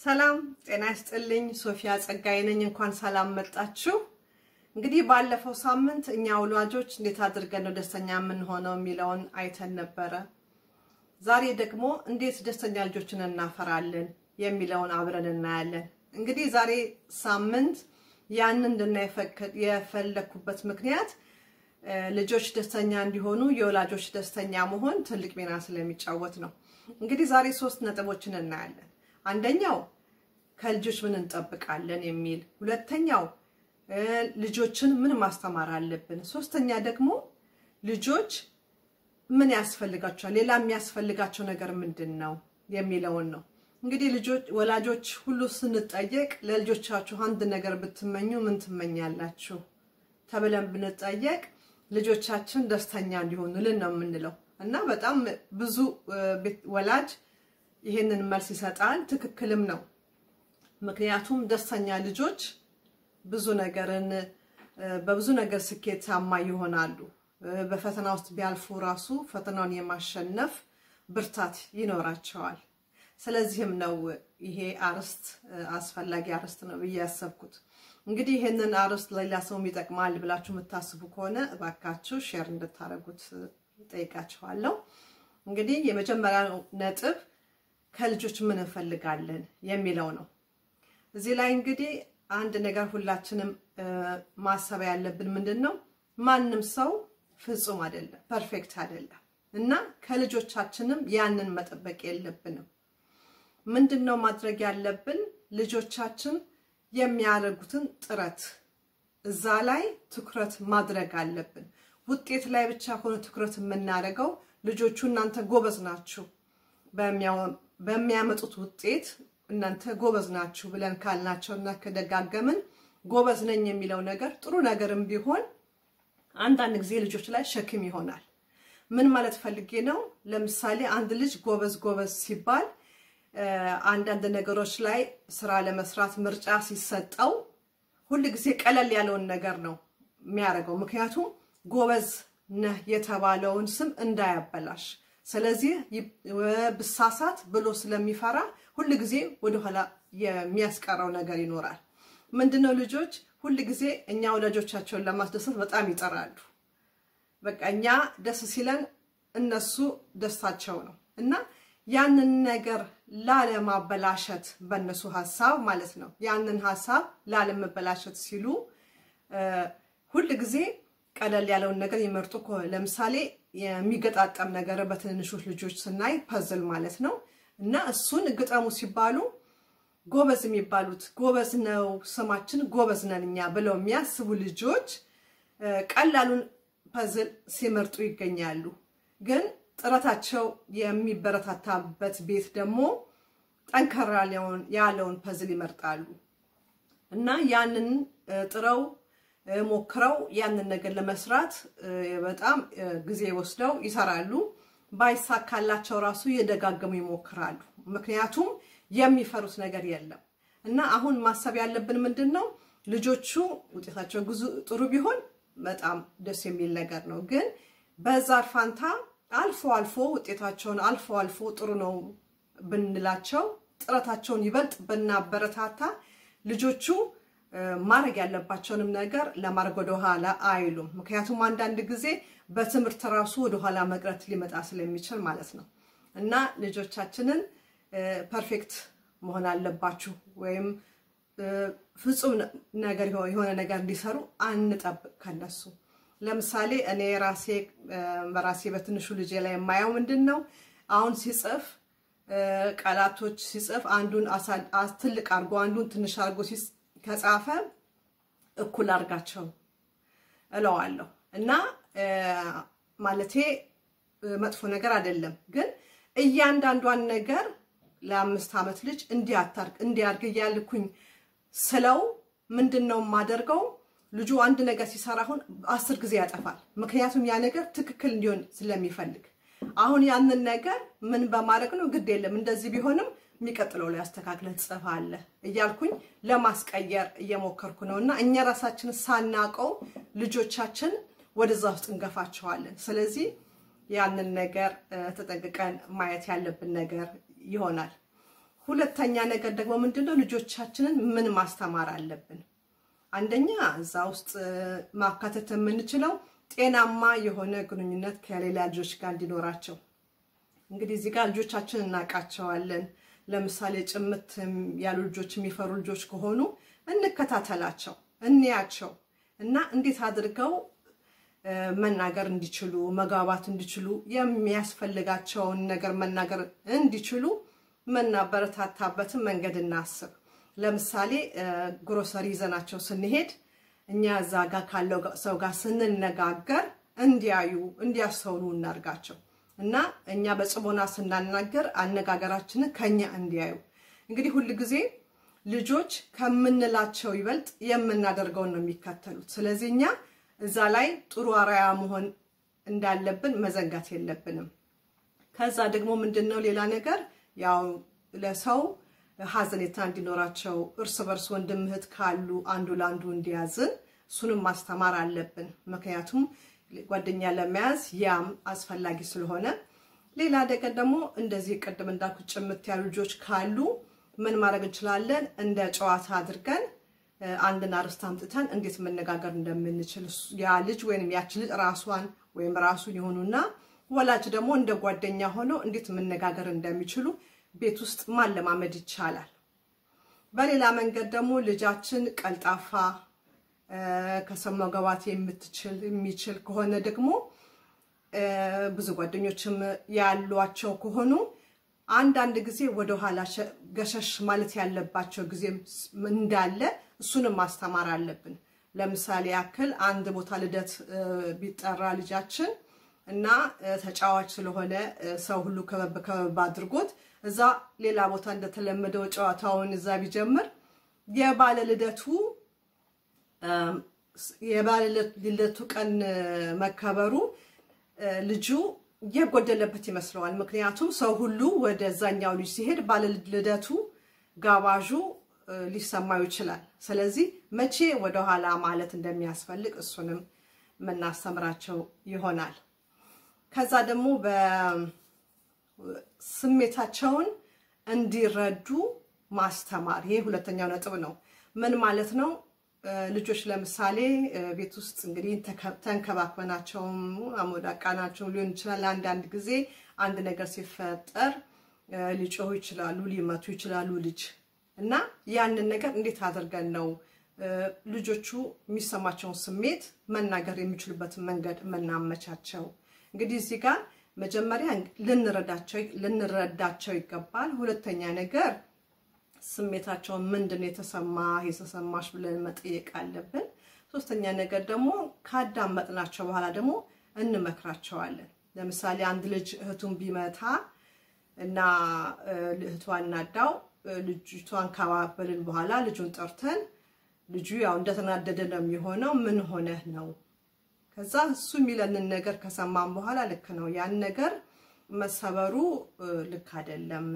ሰላም ጤና ይስጥልኝ። ሶፊያ ጸጋዬ ነኝ። እንኳን ሰላም መጣችሁ። እንግዲህ ባለፈው ሳምንት እኛ ወላጆች እንዴት አድርገን ነው ደስተኛ የምንሆነው የሚለውን አይተን ነበረ። ዛሬ ደግሞ እንዴት ደስተኛ ልጆችን እናፈራለን የሚለውን አብረን እናያለን። እንግዲህ ዛሬ ሳምንት ያንን እንድናይ የፈለኩበት ምክንያት ልጆች ደስተኛ እንዲሆኑ የወላጆች ደስተኛ መሆን ትልቅ ሚና ስለሚጫወት ነው። እንግዲህ ዛሬ ሶስት ነጥቦችን እናያለን። አንደኛው ከልጆች ምን እንጠብቃለን የሚል፣ ሁለተኛው ልጆችን ምን ማስተማር አለብን፣ ሶስተኛ ደግሞ ልጆች ምን ያስፈልጋቸዋል፣ ሌላ የሚያስፈልጋቸው ነገር ምንድን ነው የሚለውን ነው። እንግዲህ ልጆች ወላጆች ሁሉ ስንጠየቅ ለልጆቻችሁ አንድ ነገር ብትመኙ ምን ትመኛላችሁ ተብለን ብንጠየቅ ልጆቻችን ደስተኛ እንዲሆኑልን ነው የምንለው እና በጣም ብዙ ወላጅ ይሄንን መልስ ይሰጣል። ትክክልም ነው። ምክንያቱም ደስተኛ ልጆች ብዙ ነገርን በብዙ ነገር ስኬታማ ይሆናሉ። በፈተና ውስጥ ቢያልፉ ራሱ ፈተናውን የማሸነፍ ብርታት ይኖራቸዋል። ስለዚህም ነው ይሄ አርዕስት አስፈላጊ አርዕስት ነው ብዬ ያሰብኩት። እንግዲህ ይህንን አርዕስት ሌላ ሰውም ይጠቅማል ብላችሁ የምታስቡ ከሆነ እባካችሁ ሼር እንድታደርጉት ጠይቃችኋለሁ። እንግዲህ የመጀመሪያው ነጥብ ከልጆች ምን እንፈልጋለን የሚለው ነው። እዚህ ላይ እንግዲህ አንድ ነገር ሁላችንም ማሰብ ያለብን ምንድን ነው፣ ማንም ሰው ፍጹም አይደለም፣ ፐርፌክት አይደለም እና ከልጆቻችንም ያንን መጠበቅ የለብንም። ምንድን ነው ማድረግ ያለብን? ልጆቻችን የሚያደርጉትን ጥረት እዛ ላይ ትኩረት ማድረግ አለብን። ውጤት ላይ ብቻ ሆነ ትኩረት የምናደርገው ልጆቹ እናንተ ጎበዝ ናችሁ በሚያመጡት ውጤት እናንተ ጎበዝ ናችሁ ብለን ካልናቸው እና ከደጋገምን ጎበዝ ነኝ የሚለው ነገር ጥሩ ነገርም ቢሆን አንዳንድ ጊዜ ልጆች ላይ ሸክም ይሆናል። ምን ማለት ፈልጌ ነው? ለምሳሌ አንድ ልጅ ጎበዝ ጎበዝ ሲባል አንዳንድ ነገሮች ላይ ስራ ለመስራት ምርጫ ሲሰጠው ሁል ጊዜ ቀለል ያለውን ነገር ነው የሚያደርገው። ምክንያቱም ጎበዝ ነህ የተባለውን ስም እንዳያበላሽ ስለዚህ ብሳሳት ብሎ ስለሚፈራ ሁል ጊዜ ወደኋላ የሚያስቀረው ነገር ይኖራል። ምንድነው ልጆች ሁል ጊዜ እኛ ወላጆቻቸውን ለማስደሰት በጣም ይጠራሉ። በቃ እኛ ደስ ሲለን እነሱ ደስታቸው ነው እና ያንን ነገር ላለማበላሸት በእነሱ ሀሳብ ማለት ነው ያንን ሀሳብ ላለመበላሸት ሲሉ ሁል ጊዜ ቀለል ያለውን ነገር ይመርጡ። ለምሳሌ የሚገጣጠም ነገር በትንንሾች ልጆች ስናይ ፐዝል ማለት ነው እና እሱን ግጠሙ ሲባሉ ጎበዝ የሚባሉት ጎበዝ ነው ስማችን ጎበዝ ነን እኛ ብለው የሚያስቡ ልጆች ቀላሉን ፐዝል ሲመርጡ ይገኛሉ። ግን ጥረታቸው የሚበረታታበት ቤት ደግሞ ጠንከር ያለውን ፐዝል ይመርጣሉ እና ያንን ጥረው ሞክረው ያንን ነገር ለመስራት በጣም ጊዜ ወስደው ይሰራሉ። ባይሳካላቸው ራሱ እየደጋገሙ ይሞክራሉ። ምክንያቱም የሚፈሩት ነገር የለም እና አሁን ማሰብ ያለብን ምንድን ነው ልጆቹ ውጤታቸው ጥሩ ቢሆን በጣም ደስ የሚል ነገር ነው። ግን በዛ ፋንታ አልፎ አልፎ ውጤታቸውን አልፎ አልፎ ጥሩ ነው ብንላቸው ጥረታቸውን ይበልጥ ብናበረታታ ልጆቹ ማድረግ ያለባቸውንም ነገር ለማድረግ ወደኋላ አይሉም። ምክንያቱም አንዳንድ ጊዜ በትምህርት ራሱ ወደኋላ መቅረት ሊመጣ ስለሚችል ማለት ነው እና ልጆቻችንን ፐርፌክት መሆን አለባችሁ ወይም ፍጹም ነገር የሆነ ነገር እንዲሰሩ አንጠብቅ ከነሱ። ለምሳሌ እኔ ራሴ በራሴ በትንሹ ልጄ ላይ የማየው ምንድን ነው አሁን ሲጽፍ ቃላቶች ሲጽፍ አንዱን ትልቅ አድርጎ አንዱን ትንሽ አድርጎ ከጻፈ እኩል አድርጋቸው እለዋለሁ እና ማለቴ መጥፎ ነገር አይደለም፣ ግን እያንዳንዷን ነገር ለአምስት ዓመት ልጅ እንዲያርግ እያልኩኝ ስለው ምንድን ነው የማደርገው? ልጁ አንድ ነገር ሲሰራ አሁን አስር ጊዜ ያጠፋል። ምክንያቱም ያ ነገር ትክክል እንዲሆን ስለሚፈልግ አሁን ያንን ነገር ምን በማድረግ ነው ግድ የለም እንደዚህ ቢሆንም የሚቀጥለው ላይ አስተካክለህ ትጽፋለህ እያልኩኝ ለማስቀየር እየሞከርኩ ነው እና እኛ ራሳችን ሳናቀው ልጆቻችን ወደዛ ውስጥ እንገፋቸዋለን። ስለዚህ ያንን ነገር ተጠንቅቀን ማየት ያለብን ነገር ይሆናል። ሁለተኛ ነገር ደግሞ ምንድነው ልጆቻችንን ምን ማስተማር አለብን? አንደኛ እዛ ውስጥ ማካተት የምንችለው ጤናማ የሆነ ግንኙነት ከሌላ ልጆች ጋር እንዲኖራቸው። እንግዲህ እዚህ ጋር ልጆቻችን እናውቃቸዋለን። ለምሳሌ ጭምት ያሉ ልጆች የሚፈሩ ልጆች ከሆኑ እንከታተላቸው፣ እንያቸው እና እንዴት አድርገው መናገር እንዲችሉ መግባባት እንዲችሉ የሚያስፈልጋቸውን ነገር መናገር እንዲችሉ መናበረታታበትን መንገድ እናስብ። ለምሳሌ ግሮሰሪ ይዘናቸው ስንሄድ እኛ እዛ ጋር ካለው ሰው ጋር ስንነጋገር እንዲያዩ እንዲያስተውሉ እናርጋቸው እና እኛ በጽሞና ስናናገር አነጋገራችንን ከኛ እንዲያዩ። እንግዲህ ሁል ጊዜ ልጆች ከምንላቸው ይበልጥ የምናደርገውን ነው የሚከተሉት። ስለዚህ እኛ እዛ ላይ ጥሩ አርአያ መሆን እንዳለብን መዘንጋት የለብንም። ከዛ ደግሞ ምንድን ነው ሌላ ነገር ያው ለሰው ሀዘኔታ እንዲኖራቸው እርስ በርስ ወንድም እህት ካሉ አንዱ ለአንዱ እንዲያዝን እሱንም ማስተማር አለብን። ምክንያቱም ጓደኛ ለመያዝ ያም አስፈላጊ ስለሆነ፣ ሌላ ነገር ደግሞ እንደዚህ ቅድም እንዳልኩት ጭምት ያሉ ልጆች ካሉ ምን ማድረግ እንችላለን? እንደ ጨዋታ አድርገን አንድን አርዕስት አምጥተን እንዴት መነጋገር እንደምንችል ያ ልጅ ወይም ያች ልጅ ራሷን ወይም ራሱን የሆኑና ወላጅ ደግሞ እንደ ጓደኛ ሆነው እንዴት መነጋገር እንደሚችሉ ቤት ውስጥ ማለማመድ ይቻላል። በሌላ መንገድ ደግሞ ልጃችን ቀልጣፋ ከሰው መግባባት የምትችል የሚችል ከሆነ ደግሞ ብዙ ጓደኞችም ያሏቸው ከሆኑ አንዳንድ ጊዜ ወደኋላ ገሸሽ ማለት ያለባቸው ጊዜም እንዳለ እሱንም ማስተማር አለብን። ለምሳሌ ያክል አንድ ቦታ ልደት ቢጠራ ልጃችን እና ተጫዋች ስለሆነ ሰው ሁሉ ከበብ ከበብ አድርጎት እዛ ሌላ ቦታ እንደተለመደው ጨዋታውን እዛ ቢጀምር የባለ ልደቱ የባለ ልደቱ ቀን መከበሩ ልጁ የጎደለበት ይመስለዋል። ምክንያቱም ሰው ሁሉ ወደዛኛው ልጅ ሲሄድ ባለ ልደቱ ጋባዡ ሊሰማው ይችላል። ስለዚህ መቼ ወደኋላ ማለት እንደሚያስፈልግ እሱንም የምናስተምራቸው ይሆናል። ከዛ ደግሞ በስሜታቸውን እንዲረዱ ማስተማር፣ ይሄ ሁለተኛው ነጥብ ነው። ምን ማለት ነው? ልጆች ለምሳሌ ቤት ውስጥ እንግዲህ ተንከባክበናቸውም አሞዳቃናቸው ሊሆን ይችላል። አንዳንድ ጊዜ አንድ ነገር ሲፈጠር ሊጮሁ ይችላሉ፣ ሊመቱ ይችላሉ ልጅ እና ያንን ነገር እንዴት አድርገን ነው ልጆቹ የሚሰማቸውን ስሜት መናገር የሚችሉበትን መንገድ የምናመቻቸው? እንግዲህ እዚህ ጋር መጀመሪያ ልንረዳቸው ይገባል። ሁለተኛ ነገር ስሜታቸውን ምንድን ነው የተሰማ የተሰማሽ ብለን መጠየቅ አለብን። ሶስተኛ ነገር ደግሞ ካዳመጥናቸው በኋላ ደግሞ እንመክራቸዋለን። ለምሳሌ አንድ ልጅ እህቱን ቢመታ እና እህቷ እናዳው ልጅቷን ካባበልን በኋላ ልጁን ጠርተን ልጁ ያው እንደተናደደ ነው የሚሆነው። ምን ሆነህ ነው? ከዛ እሱ የሚለንን ነገር ከሰማን በኋላ ልክ ነው ያን ነገር መሰበሩ ልክ አይደለም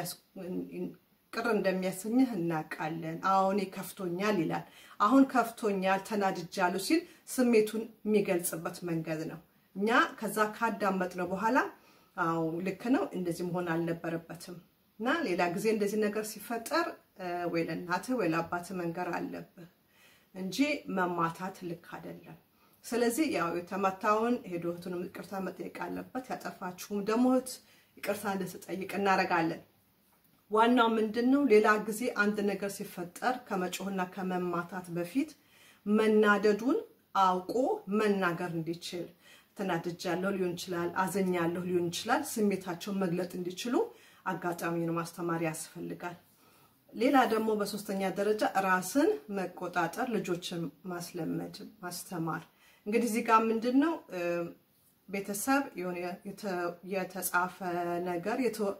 ቅር እንደሚያሰኝህ እናውቃለን። አሁን ከፍቶኛል ይላል። አሁን ከፍቶኛል፣ ተናድጃለሁ ሲል ስሜቱን የሚገልጽበት መንገድ ነው። እኛ ከዛ ካዳመጥነው በኋላ አዎ ልክ ነው፣ እንደዚህ መሆን አልነበረበትም እና ሌላ ጊዜ እንደዚህ ነገር ሲፈጠር ወይ ለእናትህ ወይ ለአባትህ መንገር አለብህ እንጂ መማታት ልክ አይደለም። ስለዚህ ያው የተመታውን ሄዶ እህቱንም ይቅርታ መጠየቅ አለበት። ያጠፋችሁም ደግሞ እህት ይቅርታ እንድትጠይቅ እናደርጋለን። ዋናው ምንድን ነው? ሌላ ጊዜ አንድ ነገር ሲፈጠር ከመጮህና ከመማታት በፊት መናደዱን አውቆ መናገር እንዲችል ተናድጃለሁ ሊሆን ይችላል፣ አዘኛለሁ ሊሆን ይችላል። ስሜታቸውን መግለጥ እንዲችሉ አጋጣሚውን ማስተማር ያስፈልጋል። ሌላ ደግሞ በሶስተኛ ደረጃ ራስን መቆጣጠር፣ ልጆችን ማስለመድ፣ ማስተማር። እንግዲህ እዚህ ጋር ምንድን ነው ቤተሰብ የሆነ የተጻፈ ነገር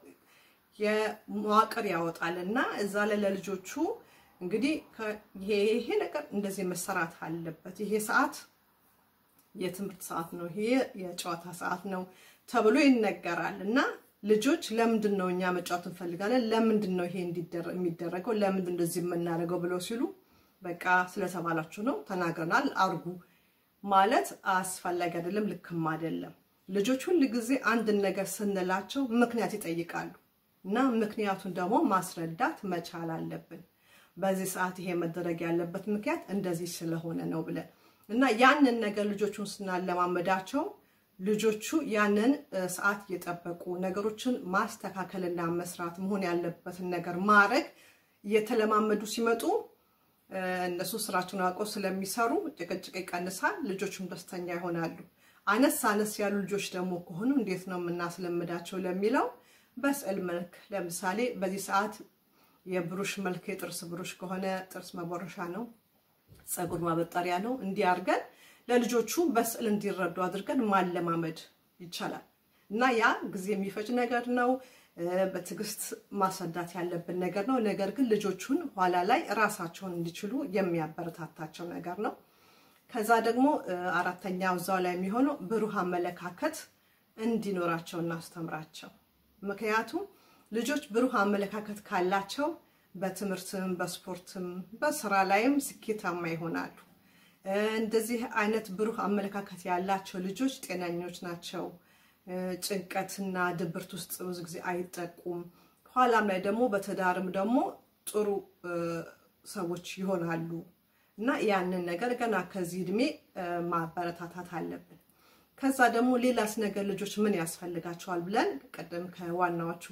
የመዋቅር ያወጣል እና እዛ ላይ ለልጆቹ እንግዲህ ይሄ ነገር እንደዚህ መሰራት አለበት፣ ይሄ ሰዓት የትምህርት ሰዓት ነው፣ ይሄ የጨዋታ ሰዓት ነው ተብሎ ይነገራል እና ልጆች ለምንድን ነው እኛ መጫወት እንፈልጋለን፣ ለምንድን ነው ይሄ የሚደረገው፣ ለምንድን እንደዚህ የምናደርገው ብለው ሲሉ በቃ ስለተባላችሁ ነው ተናግረናል አርጉ ማለት አስፈላጊ አይደለም፣ ልክም አይደለም። ልጆች ሁል ጊዜ አንድን ነገር ስንላቸው ምክንያት ይጠይቃሉ። እና ምክንያቱን ደግሞ ማስረዳት መቻል አለብን። በዚህ ሰዓት ይሄ መደረግ ያለበት ምክንያት እንደዚህ ስለሆነ ነው ብለን እና ያንን ነገር ልጆቹን ስናለማመዳቸው ልጆቹ ያንን ሰዓት እየጠበቁ ነገሮችን ማስተካከልና መስራት መሆን ያለበትን ነገር ማድረግ እየተለማመዱ ሲመጡ እነሱ ስራቸውን አውቀው ስለሚሰሩ ጭቅጭቅ ይቀንሳል፣ ልጆቹም ደስተኛ ይሆናሉ። አነስ አነስ ያሉ ልጆች ደግሞ ከሆኑ እንዴት ነው የምናስለምዳቸው ለሚለው በስዕል መልክ ለምሳሌ በዚህ ሰዓት የብሩሽ መልክ የጥርስ ብሩሽ ከሆነ ጥርስ መቦረሻ ነው፣ ፀጉር ማበጠሪያ ነው። እንዲህ አድርገን ለልጆቹ በስዕል እንዲረዱ አድርገን ማለማመድ ይቻላል እና ያ ጊዜ የሚፈጅ ነገር ነው። በትዕግስት ማስረዳት ያለብን ነገር ነው። ነገር ግን ልጆቹን ኋላ ላይ ራሳቸውን እንዲችሉ የሚያበረታታቸው ነገር ነው። ከዛ ደግሞ አራተኛው እዛው ላይ የሚሆነው ብሩህ አመለካከት እንዲኖራቸው እናስተምራቸው። ምክንያቱም ልጆች ብሩህ አመለካከት ካላቸው በትምህርትም በስፖርትም በስራ ላይም ስኬታማ ይሆናሉ። እንደዚህ አይነት ብሩህ አመለካከት ያላቸው ልጆች ጤነኞች ናቸው። ጭንቀትና ድብርት ውስጥ ብዙ ጊዜ አይጠቁም። ኋላም ላይ ደግሞ በትዳርም ደግሞ ጥሩ ሰዎች ይሆናሉ እና ያንን ነገር ገና ከዚህ እድሜ ማበረታታት አለብን። ከዛ ደግሞ ሌላስ ነገር ልጆች ምን ያስፈልጋቸዋል ብለን ቅድም ከዋናዎቹ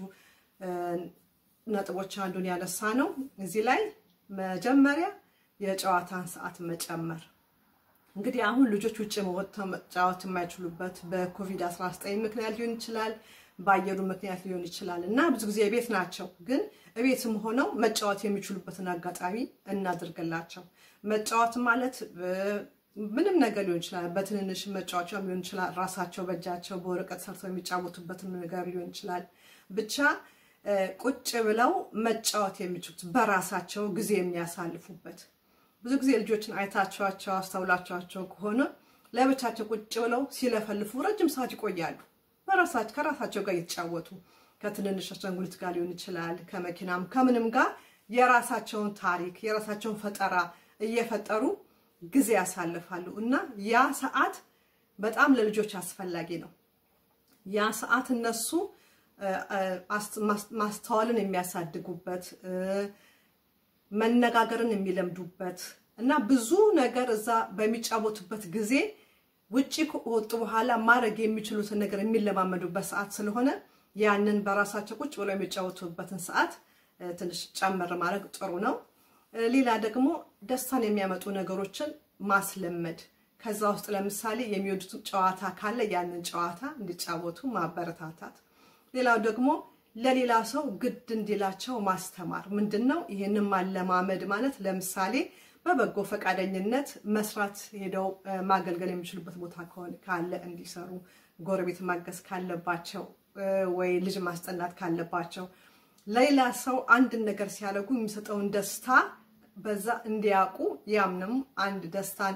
ነጥቦች አንዱን ያነሳ ነው። እዚህ ላይ መጀመሪያ የጨዋታን ሰዓት መጨመር እንግዲህ አሁን ልጆች ውጭ ወጥተው መጫወት የማይችሉበት በኮቪድ-19 ምክንያት ሊሆን ይችላል፣ በአየሩ ምክንያት ሊሆን ይችላል እና ብዙ ጊዜ ቤት ናቸው። ግን እቤትም ሆነው መጫወት የሚችሉበትን አጋጣሚ እናድርግላቸው። መጫወት ማለት ምንም ነገር ሊሆን ይችላል። በትንንሽ መጫወቻ ሊሆን ይችላል። ራሳቸው በእጃቸው በወረቀት ሰርተው የሚጫወቱበትን ነገር ሊሆን ይችላል። ብቻ ቁጭ ብለው መጫወት የሚችሉት በራሳቸው ጊዜ የሚያሳልፉበት ብዙ ጊዜ ልጆችን አይታችኋቸው አስተውላችኋቸው ከሆነ ለብቻቸው ቁጭ ብለው ሲለፈልፉ ረጅም ሰዓት ይቆያሉ። በራሳቸው ከራሳቸው ጋር እየተጫወቱ ከትንንሽ አሻንጉሊት ጋር ሊሆን ይችላል፣ ከመኪናም ከምንም ጋር የራሳቸውን ታሪክ የራሳቸውን ፈጠራ እየፈጠሩ ጊዜ ያሳልፋሉ እና ያ ሰዓት በጣም ለልጆች አስፈላጊ ነው። ያ ሰዓት እነሱ ማስተዋልን የሚያሳድጉበት መነጋገርን የሚለምዱበት እና ብዙ ነገር እዛ በሚጫወቱበት ጊዜ ውጪ ከወጡ በኋላ ማድረግ የሚችሉትን ነገር የሚለማመዱበት ሰዓት ስለሆነ ያንን በራሳቸው ቁጭ ብለው የሚጫወቱበትን ሰዓት ትንሽ ጨምር ማድረግ ጥሩ ነው። ሌላ ደግሞ ደስታን የሚያመጡ ነገሮችን ማስለመድ ከዛ ውስጥ ለምሳሌ የሚወዱት ጨዋታ ካለ ያንን ጨዋታ እንዲጫወቱ ማበረታታት። ሌላው ደግሞ ለሌላ ሰው ግድ እንዲላቸው ማስተማር ምንድን ነው? ይህንን ማለማመድ ማለት ለምሳሌ በበጎ ፈቃደኝነት መስራት ሄደው ማገልገል የሚችሉበት ቦታ ካለ እንዲሰሩ፣ ጎረቤት ማገዝ ካለባቸው ወይ ልጅ ማስጠናት ካለባቸው ለሌላ ሰው አንድን ነገር ሲያደርጉ የሚሰጠውን ደስታ በዛ እንዲያውቁ ያምንም አንድ ደስታን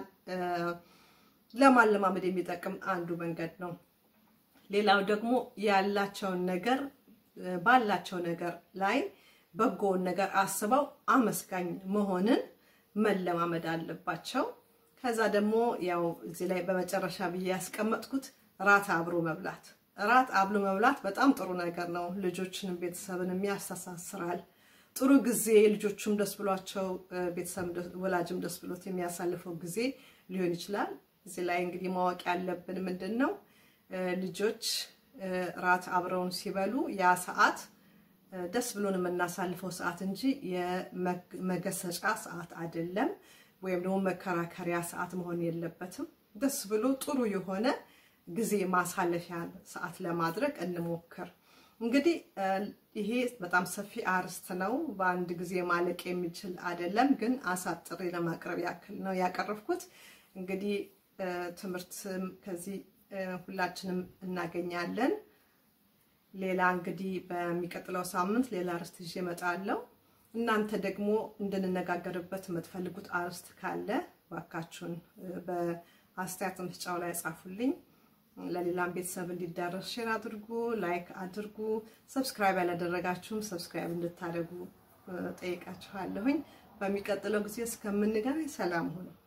ለማለማመድ የሚጠቅም አንዱ መንገድ ነው። ሌላው ደግሞ ያላቸውን ነገር ባላቸው ነገር ላይ በጎውን ነገር አስበው አመስጋኝ መሆንን መለማመድ አለባቸው። ከዛ ደግሞ ያው እዚህ ላይ በመጨረሻ ብዬ ያስቀመጥኩት ራት አብሮ መብላት። ራት አብሮ መብላት በጣም ጥሩ ነገር ነው። ልጆችንም ቤተሰብንም ያስተሳስራል። ጥሩ ጊዜ ልጆቹም ደስ ብሏቸው ቤተሰብ ወላጅም ደስ ብሎት የሚያሳልፈው ጊዜ ሊሆን ይችላል። እዚህ ላይ እንግዲህ ማወቅ ያለብን ምንድን ነው ልጆች ራት አብረውን ሲበሉ ያ ሰዓት ደስ ብሎን የምናሳልፈው ሰዓት እንጂ የመገሰጫ ሰዓት አይደለም፣ ወይም ደግሞ መከራከሪያ ሰዓት መሆን የለበትም። ደስ ብሎ ጥሩ የሆነ ጊዜ ማሳለፊያ ሰዓት ለማድረግ እንሞክር። እንግዲህ ይሄ በጣም ሰፊ አርዕስት ነው፣ በአንድ ጊዜ ማለቅ የሚችል አይደለም፣ ግን አሳጥሬ ለማቅረብ ያክል ነው ያቀረብኩት። እንግዲህ ትምህርት ከዚህ ሁላችንም እናገኛለን። ሌላ እንግዲህ በሚቀጥለው ሳምንት ሌላ አርዕስት ይዤ እመጣለሁ። እናንተ ደግሞ እንድንነጋገርበት የምትፈልጉት አርዕስት ካለ ባካችሁን በአስተያየት መስጫው ላይ ጻፉልኝ። ለሌላም ቤተሰብ እንዲዳረስ ሼር አድርጉ፣ ላይክ አድርጉ። ሰብስክራይብ ያላደረጋችሁም ሰብስክራይብ እንድታደርጉ ጠይቃችኋለሁኝ። በሚቀጥለው ጊዜ እስከምንገናኝ ሰላም ሁኑ።